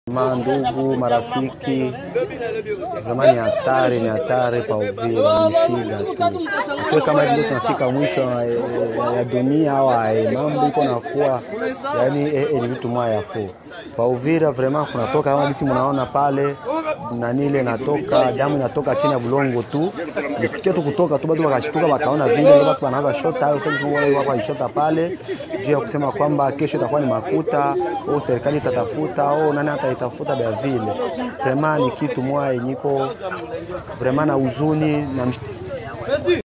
Mandugu, marafiki, zamani ni hatari, ni hatari pa Uvira, ni shida tu. Ikiwa kama hivi ndio tunafika mwisho ya dunia au mambo iko nakuwa yani ni vitu moya fu pa Uvira vraiment kunatoka kama bisi mnaona pale nani ile natoka damu inatoka chini ya bulongo tu, ikiwa tu kutoka tu, bado wakashtuka wakaona vile ndio watu wanaanza shota au sasa wale wako wanashota pale juu ya kusema kwamba kesho itakuwa ni makuta au serikali itatafuta au nani ataitafuta bya vile. Vraiment ni kitu moya yenyiko vraiment na huzuni na